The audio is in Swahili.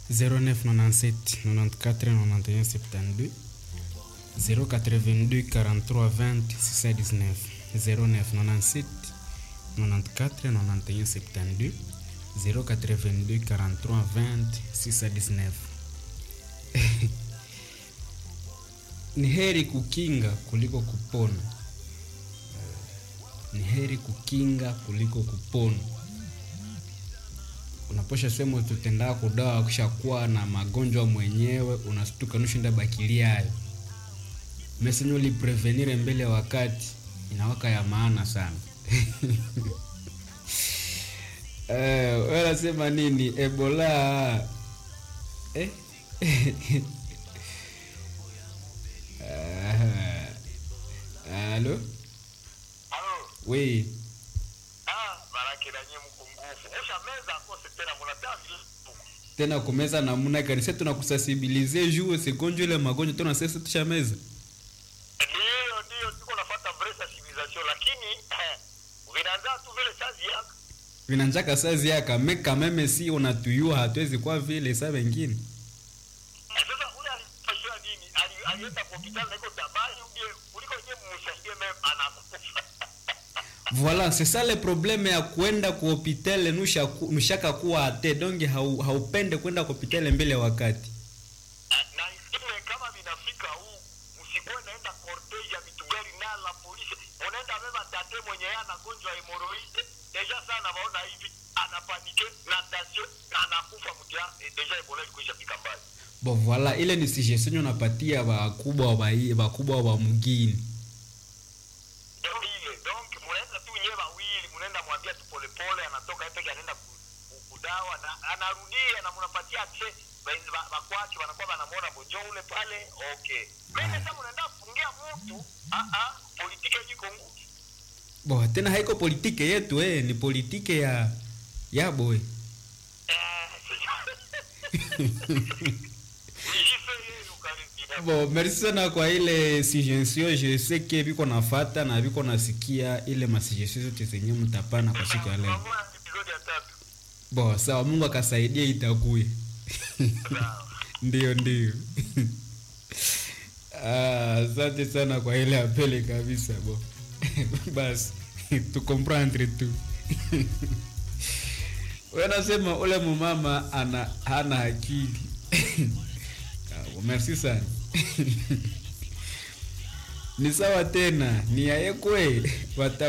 0997 94 91 72 082 43 20 619 0997 94 91 72 082 43 20 619 ni heri kukinga kuliko kupona ni heri kukinga kuliko kupona unaposha sema tutendaa kudawa kushakuwa na magonjwa mwenyewe unastuka nushinda bakilia hayo mesenye uliprevenire mbele ya wakati inawaka ya maana sana eh, wanasema nini ebola eh? Ah, Alo? Halo. Oui. Ah, baraki na nyinyi mko nguvu. Osha meza akose tena mnataa vile. tena kumeza namuna gani sasa tunakusasibilize juu sigonjwa ile magonjwa tena sasa tushameza Ndio, ndio tuko nafuata vresa civilisation lakini eh, vinaanza tu vile sazi yako. vinanjaka sazi yaka meka meme si unatuyua hatuwezi kwa vile saa wengine Eh, Sasa ule alifashia nini? Ali alienda kwa hospitali na iko tabani uje kuliko yeye mumsaidie meme anakufa. voilà c'est ça le problème ya kwenda ku hopitale nusha nushaka kuwa ate donge hau, haupende kwenda ku hopitale mbele ya wakati Eh, Na ile kama vinafika huu msikuwe naenda cortege ya vitu gari na la polisi. Unaenda beba tate mwenye yeye anagonjwa hemoroide. Deja sana naona hivi anapanike na tension anakufa mtia deja ebola ilikwisha fika mbali. bon voilà ile ni suggestion unapatia wakubwa wa wakubwa wa mgini Ndio ile. Donc mnaenda tu nyewe wawili, mnaenda mwambia tu polepole anatoka yeye peke anaenda ku- ku- kudawa na anarudia na mnapatia access bakwake wanakuwa wanamuona bojo ule pale. Okay. Mimi sasa mnaenda kufungia mtu, ah ah, politiki iko ngumu. bon tena haiko politike yetu eh, ni politike ya ya boy bon merci sana kwa ile suggestion je sais que viko nafata na viko nasikia ile masuggestion zote zenye mtapana kwa siku ya leo bon sawa mungu akasaidia itakuye ndio ndio Ah, asante sana kwa ile apele kabisa bo basi tukomprendre tu wanasema ule mumama ana hana akili Ah, merci sana ni sawa tena ni yayekwe